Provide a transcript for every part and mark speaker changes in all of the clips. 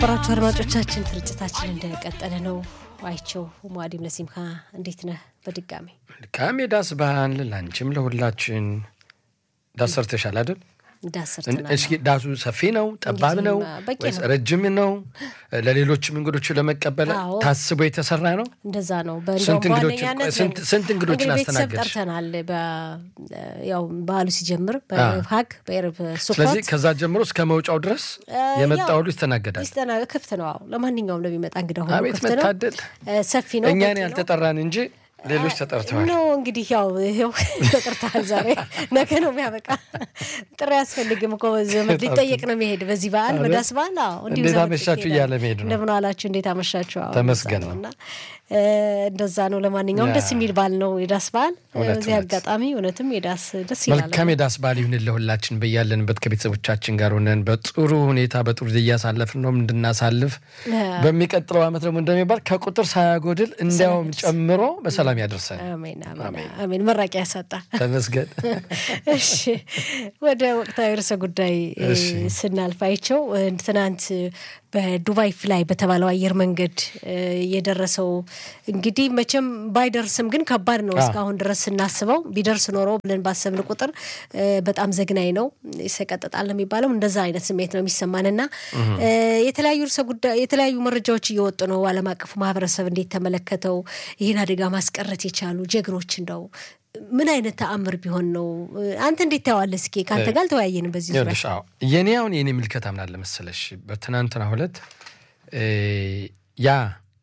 Speaker 1: የተከበራችሁ አድማጮቻችን ስርጭታችን እንደቀጠለ ነው። አይቸው ሙአዲም ለሲምካ እንዴት ነህ? በድጋሚ
Speaker 2: መልካም የዳስ ባህል ላንቺም ለሁላችን። ዳስ ሰርተሻል አይደል?
Speaker 1: እንዳሰርተናል።
Speaker 2: እስኪ ዳሱ ሰፊ ነው ጠባብ ነው
Speaker 1: በቂ
Speaker 2: ወይስ
Speaker 1: ነው።
Speaker 2: ረጅም ነው? ለሌሎችም እንግዶች ለመቀበል
Speaker 1: አዎ።
Speaker 2: ታስቦ የተሰራ ነው?
Speaker 1: እንደዛ ነው።
Speaker 2: ስንት
Speaker 1: በእንደውም
Speaker 2: እንግዶችን-
Speaker 1: በዋነኛነት
Speaker 2: ስንት- ስንት እንግዶችን
Speaker 1: እንግዲህ ቤተሰብ
Speaker 2: አስተናገድሽ?
Speaker 1: ጠርተናል። በ- ያው በዓሉ ሲጀምር በኤርብ ሀግ በኤርብ
Speaker 2: ስለዚህ
Speaker 1: ሱኮት
Speaker 2: ከዛ ጀምሮ እስከ መውጫው ድረስ የመጣ
Speaker 1: ያው
Speaker 2: ሁሉ ይስተናገዳል።
Speaker 1: ይስተና ክፍት ነው። አዎ ለማንኛውም ለሚመጣ እንግዳ ሁሉ
Speaker 2: አቤት
Speaker 1: ክፍት ነው።
Speaker 2: መታደል!
Speaker 1: እ፣ ሰፊ ነው።
Speaker 2: እኛን
Speaker 1: በቂ ነው።
Speaker 2: ያልተጠራን እንጂ ሌሎች ተጠርተዋል።
Speaker 1: ኖ እንግዲህ ያው ይኸው ተጠርተሃል። ዛሬ ነገ ነው የሚያበቃ። ጥሪ አያስፈልግም እኮ ዘመድ ሊጠየቅ ነው የሚሄድ በዚህ በዓል
Speaker 2: አይደል?
Speaker 1: በዳስ በዓል። አዎ እንዲሁ
Speaker 2: እንዴት
Speaker 1: ዘመድ
Speaker 2: አመሻችሁ
Speaker 1: ይሄዳል።
Speaker 2: እያለ መሄድ ነው።
Speaker 1: እንደምን ዋላችሁ፣ እንዴት አመሻችሁ። አዎ
Speaker 2: ተመስገን
Speaker 1: እንደዛ
Speaker 2: ነው።
Speaker 1: እና እ፣ እንደዛ ነው። ለማንኛውም
Speaker 2: ያ።
Speaker 1: ደስ የሚል በዓል ነው የዳስ በዓል።
Speaker 2: እውነት፣
Speaker 1: በዚህ
Speaker 2: እውነት።
Speaker 1: አጋጣሚ እውነትም የዳስ ደስ ይላል።
Speaker 2: መልካም የዳስ በዓል ይሁን ለሁላችን በያለንበት ከቤተሰቦቻችን ጋር ሆነን በጥሩ ሁኔታ በጥሩ ጊዜ እያሳለፍን ነው እንድናሳልፍ በሚቀጥለው ዓመት ደግሞ እንደሚባል ከቁጥር ሳያጎድል እንዲያውም ጨምሮ በሰላም ያደርሰን።
Speaker 1: አሜን አሜን አሜን። መራቂያ ያሳጣ።
Speaker 2: ተመስገን።
Speaker 1: እሺ ወደ ወቅታዊ ርዕሰ ጉዳይ እ፣
Speaker 2: እሺ።
Speaker 1: ስናልፍ አይቸው እ፣ ትናንት በዱባይ ፍላይ በተባለው አየር መንገድ እ፣ የደረሰው እንግዲህ መቼም ባይደርስም ግን ከባድ ነው።
Speaker 2: አዎ።
Speaker 1: እስካሁን ድረስ ስናስበው ቢደርስ ኖሮ ብለን ባሰብን ቁጥር እ፣ በጣም ዘግናኝ ነው፣ ይሰቀጥጣል ነው የሚባለው። እንደዛ አይነት ስሜት ነው የሚሰማን እና እ፣ የተለያዩ ርዕሰ ጉዳይ የተለያዩ መረጃዎች እየወጡ ነው። ዓለም አቀፉ ማህበረሰብ እንዴት ተመለከተው? ይህን አደጋ ማስቀረት የቻሉ ጀግኖች እንደው ምን አይነት ተአምር ቢሆን ነው? አንተ እንዴት ታየዋለህ? እስኪ ከአንተ ጋር አልተወያየንም በዚህ ዙሪያ።
Speaker 2: ይኸውልሽ፣ አዎ የኔ አሁን የኔ ምልከታ ምን አለ መሰለሽ፣ በትናንትና ሁለት እ፣ ያ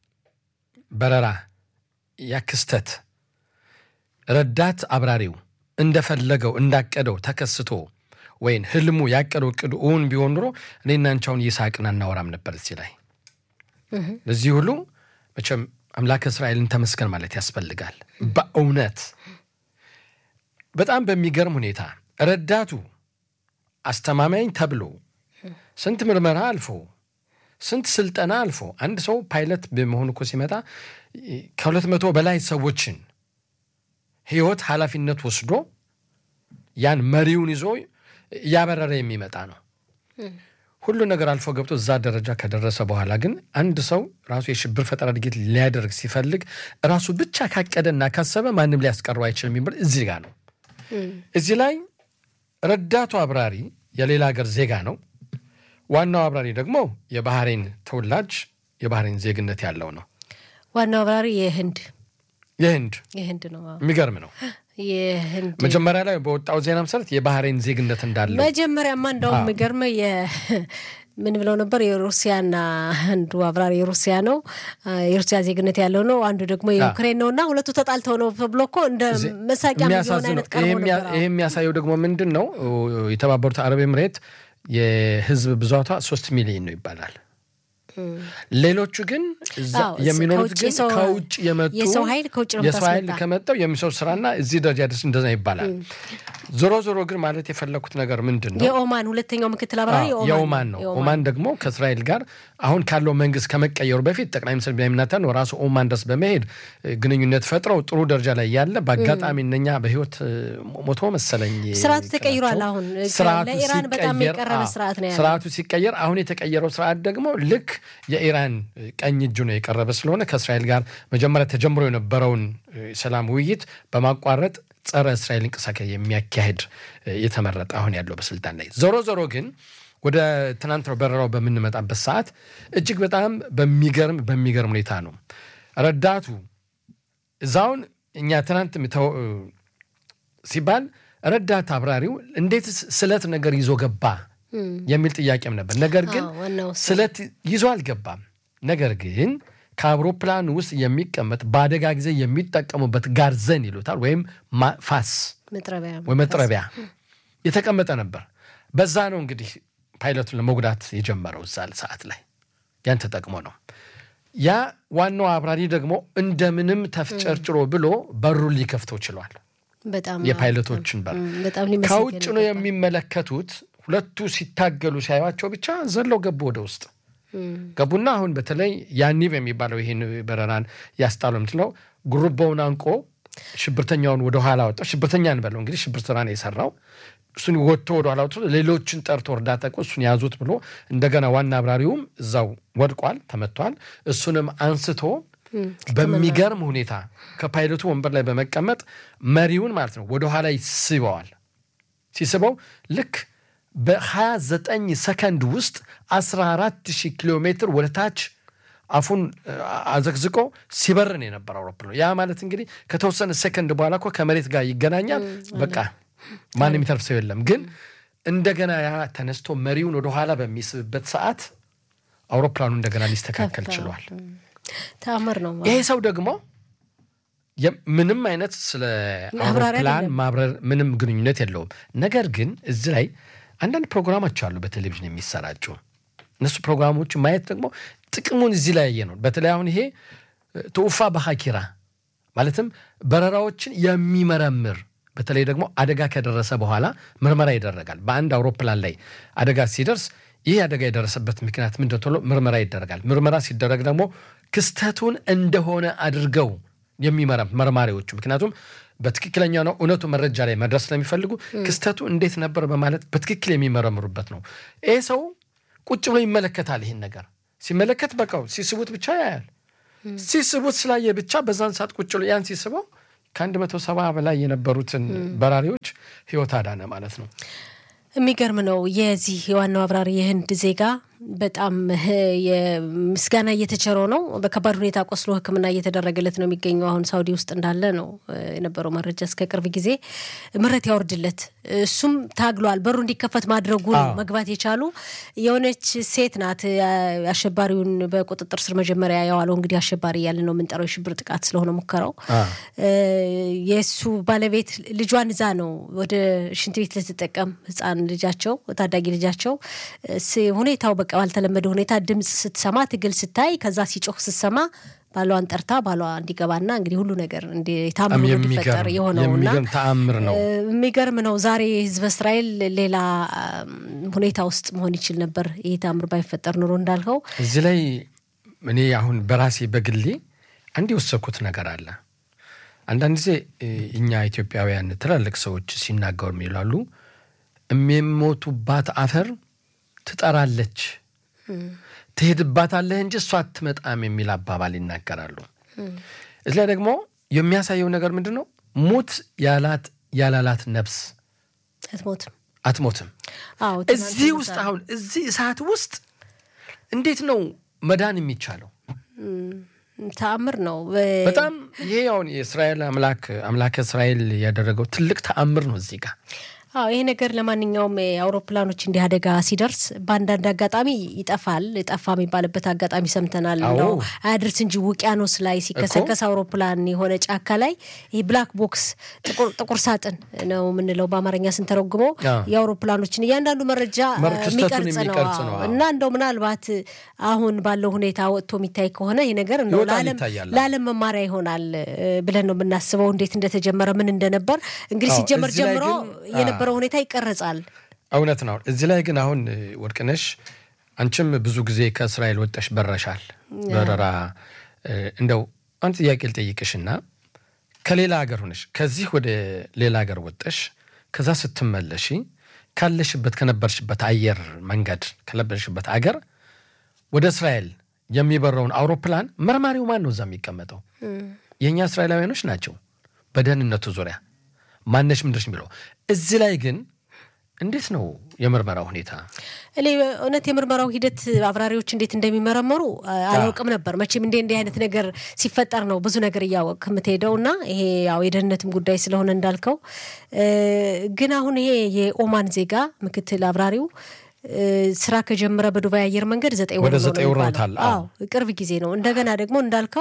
Speaker 2: በረራ ያ ክስተት ረዳት አብራሪው እንደፈለገው እንዳቀደው ተከስቶ ወይም ህልሙ ያቀደው እቅዱ እውን ቢሆን ኑሮ እኔና አንቺ አሁን እየሳቅን አናወራም ነበር እዚህ ላይ። ለዚህ ሁሉ መቼም አምላክ እስራኤልን ተመስገን ማለት ያስፈልጋል። በእውነት በጣም በሚገርም ሁኔታ ረዳቱ አስተማማኝ ተብሎ ስንት ምርመራ አልፎ ስንት ስልጠና አልፎ አንድ ሰው ፓይለት በመሆኑ እኮ ሲመጣ ከሁለት መቶ በላይ ሰዎችን ህይወት ኃላፊነት ወስዶ ያን መሪውን ይዞ እያበረረ የሚመጣ ነው። ሁሉ ነገር አልፎ ገብቶ እዛ ደረጃ ከደረሰ በኋላ ግን አንድ ሰው ራሱ የሽብር ፈጠራ ድርጊት ሊያደርግ ሲፈልግ ራሱ ብቻ ካቀደና ካሰበ ማንም ሊያስቀረው አይችልም የሚባል እዚህ ጋር ነው። እዚህ ላይ ረዳቱ አብራሪ የሌላ ሀገር ዜጋ ነው። ዋናው አብራሪ ደግሞ የባህሬን ተወላጅ የባህሬን ዜግነት ያለው ነው።
Speaker 1: ዋናው አብራሪ የህንድ
Speaker 2: የህንድ
Speaker 1: የህንድ ነው። አዎ።
Speaker 2: የሚገርም ነው።
Speaker 1: የህንድ
Speaker 2: መጀመሪያ ላይ በወጣው ዜና መሰረት የባህሬን ዜግነት እንዳለው
Speaker 1: መጀመሪያማ እንደውም የሚገርመ ምን ብለው ነበር? የሩሲያና አንዱ አብራሪ የሩሲያ ነው የሩሲያ ዜግነት ያለው ነው፣ አንዱ ደግሞ የዩክሬን ነው እና ሁለቱ ተጣልተው ነው ተብሎ እኮ እንደ መሳቂያ የሚሆን
Speaker 2: የሚያሳዝነው
Speaker 1: አይነት ቀርቦ
Speaker 2: ይሄ የሚያ-
Speaker 1: ነበር።
Speaker 2: ይሄ የሚያሳየው ደግሞ ምንድን ነው? የተባበሩት አረብ ኤምሬት የህዝብ ብዛቷ ሶስት ሚሊዮን ነው ይባላል። ሌሎቹ ግን እዛ
Speaker 1: አዎ፣
Speaker 2: የሚኖሩት
Speaker 1: ከውጭ
Speaker 2: ግን
Speaker 1: የሰው-
Speaker 2: ከውጭ የመጡ
Speaker 1: የሰው ኃይል ከውጭ ነው
Speaker 2: የሰው ኃይል
Speaker 1: የምታስመጣ።
Speaker 2: ከመጣው የሚሰው ስራና እዚህ ደረጃ ደርስ እንደዛ ይባላል። ዞሮ ዞሮ ግን ማለት የፈለኩት ነገር ምንድን ነው?
Speaker 1: የኦማን ሁለተኛው ምክትል አብራሪ
Speaker 2: አዎ፣ የኦማን ነው።
Speaker 1: የኦማን
Speaker 2: ኦማን ደግሞ ከእስራኤል ጋር አሁን ካለው መንግስት ከመቀየሩ በፊት ጠቅላይ ሚኒስትር ቤንያሚን ኔታንያሁ ራሱ ኦማን ድረስ በመሄድ እ፣ ግንኙነት ፈጥረው ጥሩ ደረጃ ላይ ያለ በአጋጣሚ እነኛ በህይወት እ፣ ሞቶ መሰለኝ
Speaker 1: ስርዓቱ ተቀይሯል።
Speaker 2: ቀናቸው።
Speaker 1: አሁን
Speaker 2: ስርዓቱ
Speaker 1: ለኢራን በጣም
Speaker 2: ሲቀየር፣
Speaker 1: የቀረበ
Speaker 2: አዎ፣
Speaker 1: ስርዓት ነው ያለው።
Speaker 2: ስርዓቱ ሲቀየር አሁን የተቀየረው ስርዓት ደግሞ ልክ የኢራን እ፣ ቀኝ እጁ ነው የቀረበ ስለሆነ ከእስራኤል ጋር መጀመሪያ ተጀምሮ የነበረውን እ፣ ሰላም ውይይት በማቋረጥ ጸረ እስራኤል እንቅስቃሴ የሚያካሄድ እ፣ የተመረጠ አሁን ያለው በስልጣን ላይ ዞሮ ዞሮ ግን ወደ ትናንት በረራው በምንመጣበት ሰዓት እጅግ በጣም በሚገርም በሚገርም ሁኔታ ነው ረዳቱ እዛውን እኛ ትናንት ምተው- ሲባል ረዳት አብራሪው እንዴት ስለት ነገር ይዞ ገባ የሚል ጥያቄም ነበር። ነገር ግን
Speaker 1: አዎ፣ ዋናው እሱ።
Speaker 2: ስለት ይዞ አልገባም። ነገር ግን ከአውሮፕላን ውስጥ የሚቀመጥ በአደጋ ጊዜ የሚጠቀሙበት ጋርዘን ይሉታል ወይም ማ- ፋስ
Speaker 1: መጥረቢያ
Speaker 2: ወይ መጥረቢያ የተቀመጠ ነበር። በዛ ነው እንግዲህ ፓይለቱን ለመጉዳት የጀመረው እዛ ሰዓት ላይ ያን ተጠቅሞ ነው። ያ ዋናው አብራሪ ደግሞ እንደምንም ተፍጨርጭሮ ብሎ በሩን ሊከፍተው ችሏል።
Speaker 1: በጣም
Speaker 2: የፓይለቶችን በር
Speaker 1: ም፣ በጣም ሊመሰገን
Speaker 2: ከውጭ ነው
Speaker 1: ይገባል።
Speaker 2: የሚመለከቱት። ሁለቱ ሲታገሉ ሲያዩቸው ብቻ ዘለው ገቡ ወደ ውስጥ
Speaker 1: ም፣
Speaker 2: ገቡና አሁን በተለይ ያኒብ የሚባለው ይህን በረራን ያስጣሉ የምትለው ጉርቦውን አንቆ ሽብርተኛውን ወደ ኋላ ወጣው። ሽብርተኛ እንበለው እንግዲህ ሽብር ስራ ነው የሰራው። እሱን ወጥቶ ወደ ኋላ ወጥቶ ሌሎችን ጠርቶ እርዳታ እኮ እሱን ያዙት ብሎ እንደገና ዋና አብራሪውም እዛው ወድቋል፣ ተመቷል። እሱንም አንስቶ በሚገርም ሁኔታ ከፓይለቱ ወንበር ላይ በመቀመጥ መሪውን ማለት ነው ወደኋላ ይስበዋል። ሲስበው ልክ በ29 ሰከንድ ውስጥ 14000 ኪሎ ሜትር ወደ ታች አፉን አዘቅዝቆ ሲበርን የነበረ አውሮፕላን ያ ማለት እንግዲህ ከተወሰነ ሰከንድ በኋላ እኮ ከመሬት ጋር ይገናኛል። በቃ ማንም የሚተርፍ ሰው የለም። ግን እንደገና ያ ተነስቶ መሪውን ወደኋላ በሚስብበት ሰዓት አውሮፕላኑ እንደገና ሊስተካከል ችሏል።
Speaker 1: ተአምር ነው።
Speaker 2: ይሄ ሰው ደግሞ ምንም አይነት ስለ አውሮፕላን ማብረር ምንም ግንኙነት የለውም። ነገር ግን እዚህ ላይ አንዳንድ ፕሮግራሞች አሉ በቴሌቪዥን የሚሰራጩ እነሱ ፕሮግራሞች ማየት ደግሞ ጥቅሙን እዚህ ላይ ያየ ነው። በተለይ አሁን ይሄ ትውፋ በሀኪራ ማለትም በረራዎችን የሚመረምር በተለይ ደግሞ አደጋ ከደረሰ በኋላ ምርመራ ይደረጋል። በአንድ አውሮፕላን ላይ አደጋ ሲደርስ ይህ አደጋ የደረሰበት ምክንያት ምንድን ተብሎ ምርመራ ይደረጋል። ምርመራ ሲደረግ ደግሞ ክስተቱን እንደሆነ አድርገው የሚመረም መርማሪዎቹ ምክንያቱም በትክክለኛ ነው እውነቱ መረጃ ላይ መድረስ ስለሚፈልጉ ክስተቱ እንዴት ነበር በማለት በትክክል የሚመረምሩበት ነው። ይህ ሰው ቁጭ ብሎ ይመለከታል። ይህን ነገር ሲመለከት በቃው ሲስቡት ብቻ ያያል። ሲስቡት ስላየ ብቻ በዛን ሰዓት ቁጭ ብሎ ያን ሲስበው ከአንድ መቶ ሰባ በላይ የነበሩትን በራሪዎች ህይወት አዳነ ማለት ነው።
Speaker 1: የሚገርም ነው። የዚህ የዋናው አብራሪ የህንድ ዜጋ በጣም ምስጋና እየተቸረው ነው። በከባድ ሁኔታ ቆስሎ ሕክምና እየተደረገለት ነው የሚገኘው። አሁን ሳውዲ ውስጥ እንዳለ ነው የነበረው መረጃ። እስከ ቅርብ ጊዜ ምሕረት ያወርድለት። እሱም ታግሏል። በሩ እንዲከፈት ማድረጉ ነው መግባት የቻሉ የሆነች ሴት ናት። አሸባሪውን በቁጥጥር ስር መጀመሪያ ያዋለው እንግዲህ አሸባሪ እያለ ነው የምንጠራው የሽብር ጥቃት ስለሆነ ሙከራው የእሱ ባለቤት ልጇን እዛ ነው ወደ ሽንት ቤት ልትጠቀም ህፃን ልጃቸው ታዳጊ ልጃቸው ሁኔታው በቃ ባልተለመደ ሁኔታ ድምፅ ስትሰማ ትግል ስታይ ከዛ ሲጮህ ስትሰማ ባሏን ጠርታ ባሏ እንዲገባና እንግዲህ ሁሉ ነገር ታምሮ እንዲፈጠር የሆነውና
Speaker 2: ተአምር ነው።
Speaker 1: የሚገርም ነው። ዛሬ ህዝበ እስራኤል ሌላ ሁኔታ ውስጥ መሆን ይችል ነበር ይህ ታምር ባይፈጠር ኑሮ እንዳልከው።
Speaker 2: እዚህ ላይ እኔ አሁን በራሴ በግሌ አንድ የወሰኩት ነገር አለ። አንዳንድ ጊዜ እኛ ኢትዮጵያውያን ትላልቅ ሰዎች ሲናገሩ ይላሉ የሚሞቱባት አፈር ትጠራለች ትሄድባታለህ እንጂ እሷ አትመጣም የሚል አባባል ይናገራሉ። እዚ ላይ ደግሞ የሚያሳየው ነገር ምንድን ነው? ሙት ያላት ያላላት ነፍስ
Speaker 1: አትሞትም
Speaker 2: አትሞትም። እዚህ ውስጥ አሁን እዚህ እሳት ውስጥ እንዴት ነው መዳን የሚቻለው?
Speaker 1: ተአምር ነው
Speaker 2: በጣም ይሄ አሁን የእስራኤል አምላክ አምላከ እስራኤል ያደረገው ትልቅ ተአምር ነው እዚህ ጋር
Speaker 1: አዎ ይሄ ነገር ለማንኛውም አውሮፕላኖች እንዲህ አደጋ ሲደርስ በአንዳንድ አጋጣሚ ይጠፋል። ጠፋ የሚባልበት አጋጣሚ ሰምተናል። ነው አያድርስ እንጂ ውቅያኖስ ላይ ሲከሰከስ አውሮፕላን የሆነ ጫካ ላይ ይህ ብላክ ቦክስ ጥቁር ሳጥን ነው የምንለው በአማርኛ ስንተረጉመው የአውሮፕላኖችን እያንዳንዱ መረጃ የሚቀርጽ ነው እና እንደው ምናልባት አሁን ባለው ሁኔታ ወጥቶ የሚታይ ከሆነ ይህ ነገር እንደው ለዓለም መማሪያ ይሆናል ብለን ነው የምናስበው። እንዴት እንደተጀመረ ምን እንደነበር እንግዲህ ሲጀመር ጀምሮ የነበረው ሁኔታ ይቀረጻል።
Speaker 2: እውነት ነው። እዚህ ላይ ግን አሁን ወርቅነሽ አንቺም ብዙ ጊዜ ከእስራኤል ወጠሽ በረሻል በረራ እንደው አንድ ጥያቄ ልጠይቅሽና ከሌላ ሀገር ሆነሽ ከዚህ ወደ ሌላ ሀገር ወጠሽ ከዛ ስትመለሺ ካለሽበት ከነበርሽበት አየር መንገድ ከነበርሽበት አገር ወደ እስራኤል የሚበረውን አውሮፕላን መርማሪው ማን ነው? እዛ የሚቀመጠው የእኛ እስራኤላውያኖች ናቸው። በደህንነቱ ዙሪያ ማነሽ ምንድነሽ የሚለው እዚህ ላይ ግን እንዴት ነው የምርመራው ሁኔታ?
Speaker 1: እኔ እውነት የምርመራው ሂደት አብራሪዎች እንዴት እንደሚመረመሩ አላውቅም ነበር። መቼም እንዲህ እንዲህ አይነት ነገር ሲፈጠር ነው ብዙ ነገር እያወቅ የምትሄደው እና ይሄ ያው የደህንነትም ጉዳይ ስለሆነ እንዳልከው ግን አሁን ይሄ የኦማን ዜጋ ምክትል አብራሪው ስራ ከጀመረ በዱባይ አየር መንገድ ዘጠኝ ወር ነው የሚባለው። ቅርብ ጊዜ ነው። እንደገና ደግሞ እንዳልከው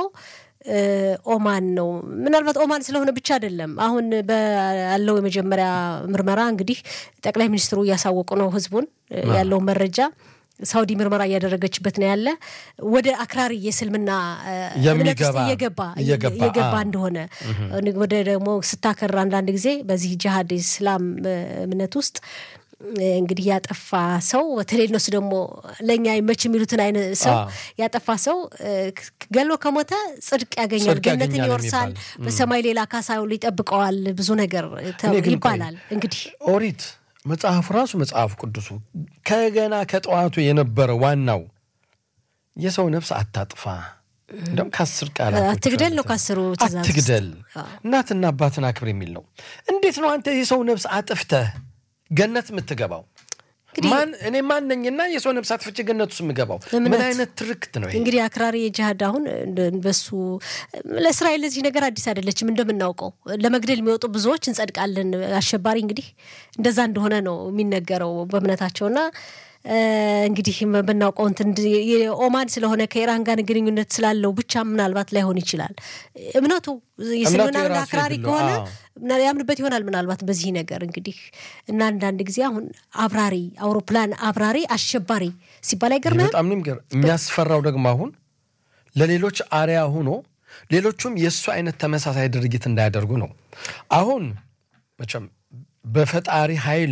Speaker 1: ኦማን ነው። ምናልባት ኦማን ስለሆነ ብቻ አይደለም። አሁን ባለው የመጀመሪያ ምርመራ እንግዲህ ጠቅላይ ሚኒስትሩ እያሳወቁ ነው ህዝቡን ያለው መረጃ ሳውዲ ምርመራ እያደረገችበት ነው ያለ ወደ አክራሪ የእስልምና እምነት ውስጥ እየገባ እየገባ እንደሆነ ወደ ደግሞ ስታከር አንዳንድ ጊዜ በዚህ ጅሃድ ኢስላም እምነት ውስጥ እንግዲህ ያጠፋ ሰው በተለይ እነሱ ደግሞ ለእኛ ይመች የሚሉትን አይነት ሰው ያጠፋ ሰው ገሎ ከሞተ ጽድቅ ያገኛል፣ ገነትን ይወርሳል፣ በሰማይ ሌላ ካሳ ይጠብቀዋል፣ ብዙ ነገር ይባላል። እንግዲህ
Speaker 2: ኦሪት መጽሐፉ ራሱ መጽሐፉ ቅዱሱ ከገና ከጠዋቱ የነበረ ዋናው የሰው ነፍስ አታጥፋ እንደውም ከአስር ቃላት
Speaker 1: አትግደል ነው ከአስሩ ትእዛዝ ውስጥ።
Speaker 2: አትግደል፣
Speaker 1: አዎ።
Speaker 2: እናትና አባትን አክብር የሚል ነው። እንዴት ነው አንተ የሰው ነፍስ አጥፍተህ ገነት የምትገባው?
Speaker 1: እንግዲህ-
Speaker 2: ማን እኔ ማን ነኝና የሰው ነፍስ አጥፍቼ ገነት ውስጥ የምገባው?
Speaker 1: እምነት።
Speaker 2: ምን አይነት ትርክት ነው ይሄ?
Speaker 1: እንግዲህ አክራሪ የጅሃድ አሁን እንደ- በሱ ለእስራኤል ለዚህ ነገር አዲስ አይደለችም። እንደምናውቀው ለመግደል የሚወጡ ብዙዎች እንጸድቃለን። አሸባሪ እንግዲህ እንደዛ እንደሆነ ነው የሚነገረው በእምነታቸውና እ፣ እንግዲህ ብናውቀው እንትን የኦማን ስለሆነ ከኢራን ጋር ግንኙነት ስላለው ብቻ ምናልባት ላይሆን ይችላል። እምነቱ የእስልምና
Speaker 2: የራሱ
Speaker 1: አክራሪ
Speaker 2: የግሉ፣
Speaker 1: ከሆነ
Speaker 2: አዎ።
Speaker 1: ምና- ያምንበት ይሆናል ምናልባት በዚህ ነገር እንግዲህ እና አንዳንድ ጊዜ አሁን አብራሪ አውሮፕላን አብራሪ አሸባሪ ሲባል
Speaker 2: ይህ
Speaker 1: አይገርምህም?
Speaker 2: በጣም ነው የሚገርም። የሚያስፈራው ደግሞ አሁን ለሌሎች አርያ ሆኖ ሌሎቹም የእሱ አይነት ተመሳሳይ ድርጊት እንዳያደርጉ ነው። አሁን መቼም በፈጣሪ ኃይል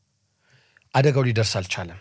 Speaker 2: አደጋው ሊደርስ አልቻለም።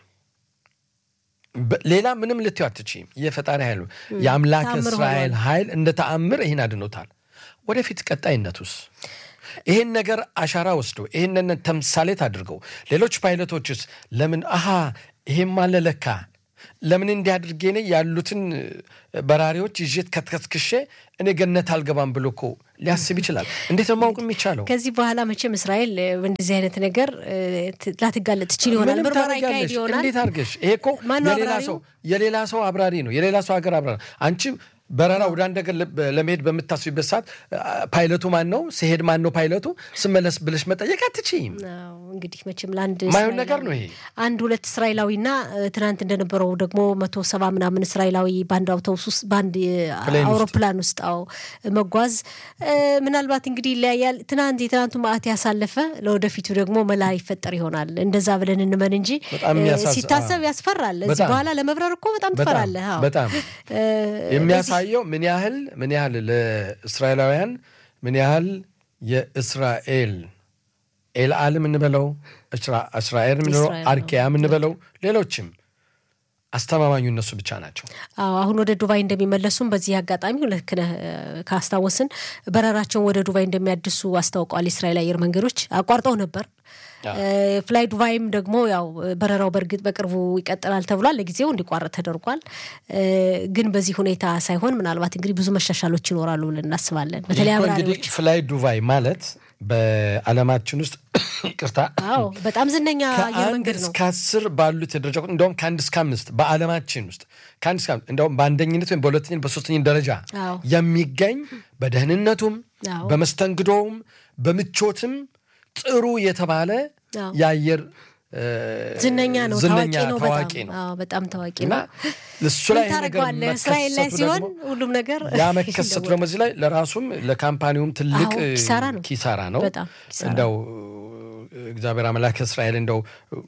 Speaker 2: በ- ሌላ ምንም ልትዩ አትችይም። የፈጣሪ ኃይል ነው። የአምላክ
Speaker 1: ተአምር
Speaker 2: እስራኤል
Speaker 1: ሆኗል።
Speaker 2: ኃይል እንደ ተአምር ይህን አድኖታል። ወደፊት ቀጣይነቱስ ይህን ነገር አሻራ ወስደው ይህንን ተምሳሌት አድርገው ሌሎች ፓይለቶችስ ለምን አሃ ይሄም አለ ለካ ለምን እንዲህ አድርጌ እኔ ያሉትን በራሪዎች ይዤት ከትከስክሼ እኔ ገነት አልገባም ብሎ እኮ ሊያስብ ይችላል። እንዴት ነው ማወቅ የሚቻለው?
Speaker 1: ከዚህ በኋላ መቼም እስራኤል እ፣ እንደዚህ አይነት ነገር እ፣ ት- ላትጋለጥ ትችል ይሆናል።
Speaker 2: ምንም
Speaker 1: ምርመራ ይካሄድ
Speaker 2: ታደርጋለሽ።
Speaker 1: ይሆናል።
Speaker 2: እንዴት አድርገሽ? ይሄ እኮ
Speaker 1: ማነው
Speaker 2: የሌላ
Speaker 1: አብራሪው?
Speaker 2: ሰው የሌላ ሰው አብራሪ ነው፣ የሌላ ሰው ሀገር አብራሪ። አንቺ በረራ ወደ አንድ ሀገር ለ- ለመሄድ በምታስቢበት ሰዓት አ፣ ፓይለቱ ማን ነው፣ ሲሄድ ማን ነው ፓይለቱ፣ ስመለስ ብለሽ መጠየቅ አትችይም።
Speaker 1: አዎ፣ እንግዲህ መቼም ለአንድ
Speaker 2: ማየውን
Speaker 1: እስራኤላዊ-
Speaker 2: ነገር ነው ይሄ።
Speaker 1: አንድ ሁለት እስራኤላዊና እ፣ ትናንት እንደነበረው ደግሞ መቶ ሰባ ምናምን እስራኤላዊ በአንድ አውቶቡስ ውስጥ በአንድ እ፣
Speaker 2: ፕሌን ውስጥ።
Speaker 1: አውሮፕላን ውስጥ አዎ መጓዝ እ፣ ምናልባት እንግዲህ ይለያያል። ትናንት የትናንቱ መዓት ያሳለፈ ለወደፊቱ ደግሞ መላ ይፈጠር ይሆናል። እንደዛ ብለን እንመን እንጂ
Speaker 2: በጣም
Speaker 1: እ፣
Speaker 2: የሚያሳዝ-
Speaker 1: ሲታሰብ
Speaker 2: አዎ።
Speaker 1: ያስፈራል። እዚህ
Speaker 2: በጣም።
Speaker 1: በኋላ ለመብረር እኮ በጣም
Speaker 2: በጣም
Speaker 1: ትፈራለህ። አዎ።
Speaker 2: በጣም
Speaker 1: እ፣
Speaker 2: የሚያሳየው ምን ያህል ምን ያህል ለእስራኤላውያን ምን ያህል የእስራኤል ኤልአል የምንበለው እስራ- እስራኤል የምንለው
Speaker 1: እስራኤል ነው።
Speaker 2: አርኪያ የምንበለው ሌሎችም አስተማማኙ እነሱ ብቻ ናቸው።
Speaker 1: አዎ አሁን ወደ ዱባይ እንደሚመለሱም በዚህ አጋጣሚ ልክ ነህ እ፣ ካስታወስን በረራቸውን ወደ ዱባይ እንደሚያድሱ አስታውቀዋል። የእስራኤል አየር መንገዶች አቋርጠው ነበር። እ፣ ፍላይ ዱባይም ደግሞ ያው በረራው በእርግጥ በቅርቡ ይቀጥላል ተብሏል። ለጊዜው እንዲቋረጥ ተደርጓል። እ፣ ግን በዚህ ሁኔታ ሳይሆን ምናልባት እንግዲህ ብዙ መሻሻሎች ይኖራሉ ብለን እናስባለን። በተለይ
Speaker 2: ይህ እኮ
Speaker 1: አብራሪዎች
Speaker 2: እንግዲህ ፍላይ ዱባይ ማለት በዓለማችን ውስጥ ይቅርታ
Speaker 1: አዎ በጣም ዝነኛ አየር
Speaker 2: ከአንድ
Speaker 1: መንገድ ነው።
Speaker 2: እስከ አስር ባሉት የደረጃ ቁጥር እንደውም ከአንድ እስከ አምስት በዓለማችን ውስጥ ከአንድ እስከ አምስት እንደውም በአንደኝነት ወይም በሁለተኝነት በሶስተኛ ደረጃ
Speaker 1: አዎ።
Speaker 2: የሚገኝ በደህንነቱም
Speaker 1: አዎ።
Speaker 2: በመስተንግዶውም በምቾትም ጥሩ የተባለ
Speaker 1: አዎ።
Speaker 2: የአየር እ፣
Speaker 1: ዝነኛ ነው፣
Speaker 2: ዝነኛ
Speaker 1: ታዋቂ ነው፣
Speaker 2: ታዋቂ
Speaker 1: በጣም
Speaker 2: ነው
Speaker 1: አዎ፣ በጣም ታዋቂ
Speaker 2: እና
Speaker 1: ነው።
Speaker 2: እሱ ላይ
Speaker 1: ምን
Speaker 2: ይሄ ነገር
Speaker 1: ታደርገዋለህ? እስራኤል ላይ
Speaker 2: መከሰቱ
Speaker 1: ሲሆን
Speaker 2: ደግሞ
Speaker 1: ሁሉም ነገር
Speaker 2: ያ መከሰቱ ደግሞ እዚህ ላይ ለራሱም ለካምፓኒውም ትልቅ
Speaker 1: አዎ፣ ኪሳራ ነው።
Speaker 2: ኪሳራ ነው።
Speaker 1: በጣም ኪሳራ
Speaker 2: እንደው እግዚአብሔር አምላክ እስራኤል እንደው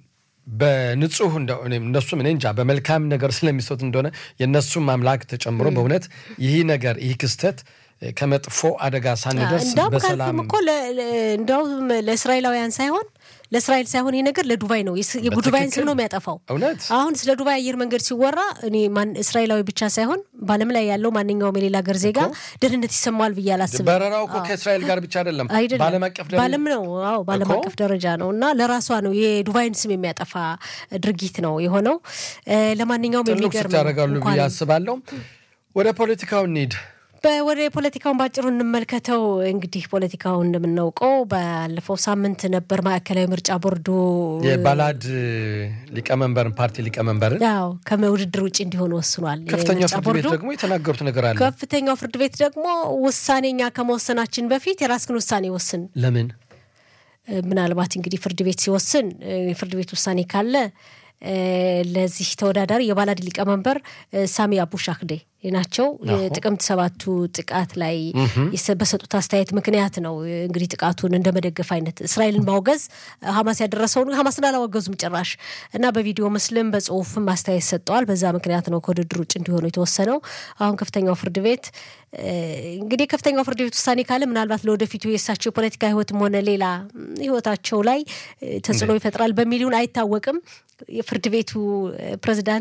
Speaker 2: በንጹህ እንደው እኔም እነሱም እኔ እንጃ በመልካም ነገር ስለሚሰጡት እንደሆነ የእነሱም አምላክ ተጨምሮ በእውነት ይህ ነገር ይህ ክስተት ከመጥፎ አደጋ ሳንደርስ
Speaker 1: እንዳውም
Speaker 2: በሰላም
Speaker 1: ካልክም እኮ ለ- ለ- እንዳውም ለእስራኤላውያን ሳይሆን ለእስራኤል ሳይሆን ይህ ነገር ለዱባይ ነው። የስ- የዱባይን ስም ነው የሚያጠፋው።
Speaker 2: እውነት
Speaker 1: አሁን ስለ ዱባይ አየር መንገድ ሲወራ እኔ ማን እስራኤላዊ ብቻ ሳይሆን በዓለም ላይ ያለው ማንኛውም የሌላ ሀገር ዜጋ ደህንነት ይሰማዋል ብዬ አላስብም።
Speaker 2: በረራው እኮ ከእስራኤል ጋር ብቻ አይደለም፣
Speaker 1: አይደለም
Speaker 2: በዓለም አቀፍ ደረጃ
Speaker 1: በዓለም ነው። አዎ በዓለም
Speaker 2: እኮ።
Speaker 1: አቀፍ ደረጃ ነው እና ለራሷ ነው የዱባይን ስም የሚያጠፋ ድርጊት ነው የሆነው። እ፣ ለማንኛውም
Speaker 2: ትልቅ
Speaker 1: የሚገርም
Speaker 2: ስት ያደርጋሉ ብዬ
Speaker 1: እንኳን
Speaker 2: አስባለሁ። ወደ ፖለቲካው እንሂድ።
Speaker 1: በ- ወደ ፖለቲካውን ባጭሩ እንመልከተው። እንግዲህ ፖለቲካው እንደምናውቀው ባለፈው ሳምንት ነበር ማዕከላዊ ምርጫ ቦርዱ
Speaker 2: የባላድ ሊቀመንበርን ፓርቲ ሊቀመንበርን
Speaker 1: ያው ከውድድር ውጭ እንዲሆኑ ወስኗል።
Speaker 2: ከፍተኛው
Speaker 1: የምርጫ
Speaker 2: ፍርድ ቤት
Speaker 1: ቦርዱ
Speaker 2: ደግሞ የተናገሩት ነገር አለ።
Speaker 1: ከፍተኛው ፍርድ ቤት ደግሞ ውሳኔኛ ከመወሰናችን በፊት የራስክን ውሳኔ ወስን።
Speaker 2: ለምን
Speaker 1: እ፣ ምናልባት እንግዲህ ፍርድ ቤት ሲወስን እ፣ የፍርድ ቤት ውሳኔ ካለ እ፣ ለዚህ ተወዳዳሪ የባላድ ሊቀመንበር እ፣ ሳሚ አቡ ሻክዴ ናቸው። የጥቅምት ሰባቱ ጥቃት ላይ የሰ- በሰጡት አስተያየት ምክንያት ነው እ፣ እንግዲህ ጥቃቱን እንደ መደገፍ አይነት እስራኤልን ማውገዝ ሀማስ ያደረሰውን ሀማስን አላወገዙም ጭራሽ እና በቪዲዮ ምስልም በጽሁፍም አስተያየት ሰጠዋል። በዛ ምክንያት ነው ከውድድር ውጭ እንዲሆኑ የተወሰነው። አሁን ከፍተኛው ፍርድ ቤት እ፣ እንግዲህ ከፍተኛው ፍርድ ቤት ውሳኔ ካለ ምናልባት ለወደፊቱ የእሳቸው የፖለቲካ ህይወትም ሆነ ሌላ ም፣ ህይወታቸው ላይ እ፣ ተጽዕኖ ይፈጥራል በሚሊዮን አይታወቅም። የፍርድ ቤቱ እ፣ ፕሬዚዳንት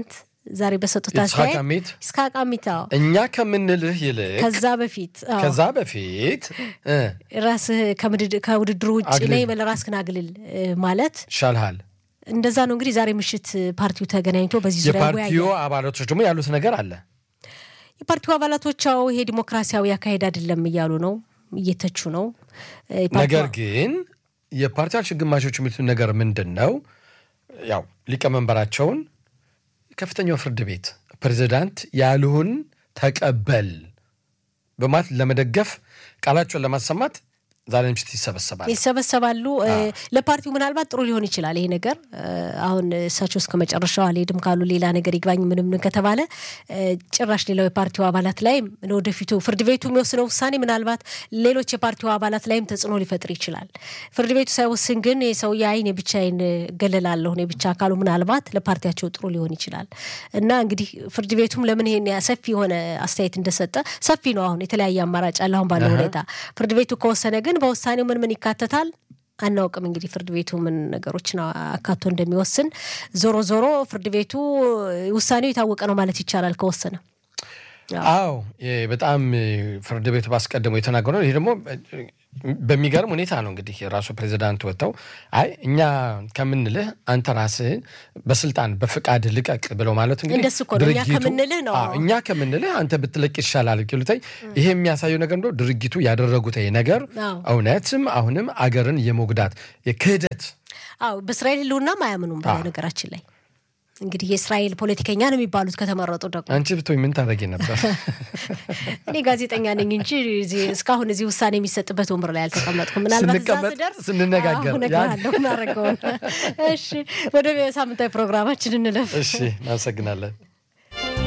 Speaker 1: ዛሬ በሰጡት
Speaker 2: ይስሐቅ
Speaker 1: አስተያየት
Speaker 2: አሚት
Speaker 1: ይስሐቅ አሚት አዎ፣
Speaker 2: እኛ ከምንልህ ይልቅ
Speaker 1: ከዛ በፊት አዎ፣
Speaker 2: ከዛ በፊት እ
Speaker 1: ራስህ ከምድድ- ከውድድሩ ውጭ
Speaker 2: አግልል።
Speaker 1: ነኝ በለ ራስህን አግልል እ ማለት
Speaker 2: ይሻልሃል።
Speaker 1: እንደዛ ነው። እንግዲህ ዛሬ ምሽት ፓርቲው ተገናኝቶ በዚህ ዙሪያ
Speaker 2: የፓርቲው
Speaker 1: ይወያያል።
Speaker 2: አባላቶች ደግሞ ያሉት ነገር አለ።
Speaker 1: የፓርቲው አባላቶቻው ይሄ ዲሞክራሲያዊ አካሄድ አይደለም እያሉ ነው፣ እየተቹ ነው። እ የፓርቲው-
Speaker 2: ነገር ግን የፓርቲያችን ግማሾች የሚሉት ነገር ምንድን ነው? ያው ሊቀመንበራቸውን ከፍተኛው ፍርድ ቤት ፕሬዚዳንት ያልሁን ተቀበል በማለት ለመደገፍ ቃላቸውን ለማሰማት ዛሬ ምሽት ይሰበሰባል።
Speaker 1: ይሰበሰባሉ። እ ለፓርቲው ምናልባት ጥሩ ሊሆን ይችላል ይሄ ነገር እ አሁን እሳቸው እስከ መጨረሻው አልሄድም ካሉ ሌላ ነገር ይግባኝ ምንም ምን ከተባለ እ ጭራሽ ሌላው የፓርቲው አባላት ላይም ለወደፊቱ ፍርድ ቤቱ የሚወስነው ውሳኔ ምናልባት ሌሎች የፓርቲው አባላት ላይም ተጽዕኖ ሊፈጥር ይችላል። ፍርድ ቤቱ ሳይወስን ግን የሰውዬ አይን የብቻዬን እገለላለሁ እኔ ብቻ ካሉ ምናልባት ለፓርቲያቸው ጥሩ ሊሆን ይችላል እና እንግዲህ ፍርድ ቤቱም ለምን ይሄን ያ- ሰፊ የሆነ አስተያየት እንደሰጠ ሰፊ ነው። አሁን የተለያየ አማራጭ አለ አሁን ባለው ሁኔታ ፍርድ ቤቱ ከወሰነ ግን በውሳኔው ምን ምን ይካተታል አናውቅም። እንግዲህ ፍርድ ቤቱ ምን ነገሮችን አካቶ እንደሚወስን ዞሮ ዞሮ ፍርድ ቤቱ ውሳኔው የታወቀ ነው ማለት ይቻላል ከወሰነ።
Speaker 2: አዎ የ- በጣም እ፣ ፍርድ ቤቱ ባስቀደመው የተናገረው ይሄ ደግሞ እ፣ በሚገርም ሁኔታ ነው እንግዲህ የራሱ ፕሬዚዳንት ወጥተው አይ እኛ ከምንልህ አንተ ራስህን በስልጣን በፍቃድ ልቀቅ ብለው ማለት እንግዲህ
Speaker 1: እንደሱ እኮ ነው። እኛ
Speaker 2: ድርጊቱ-
Speaker 1: ከምንልህ ነው።
Speaker 2: አዎ፣ እኛ ከምንልህ አንተ ብትለቅ ይሻላል ኪሉታይ ይሄ የሚያሳየው ነገር እንደው ድርጊቱ ያደረጉት ይሄ ነገር
Speaker 1: አዎ።
Speaker 2: እውነትም አሁንም አገርን የመጉዳት የክህደት
Speaker 1: አዎ በእስራኤል ሕልውናም አያምኑም። በነገራችን ላይ እንግዲህ የእስራኤል ፖለቲከኛ ነው የሚባሉት ከተመረጡ ደግሞ
Speaker 2: አንቺ ብትሆኝ ምን ታደርጊ ነበር?
Speaker 1: እኔ ጋዜጠኛ ነኝ እንጂ እዚህ- እስካሁን እዚህ ውሳኔ የሚሰጥበት ወንበር ላይ አልተቀመጥኩም። ምናልባት እዛ
Speaker 2: ስንቀመጥ
Speaker 1: ስደርስ
Speaker 2: ስንነጋገር
Speaker 1: አዎ፣ እነግርሃለሁ እናደርገውን። እሺ ወደ ሳምንታዊ ፕሮግራማችን እንለፍ።
Speaker 2: እሺ እናመሰግናለን።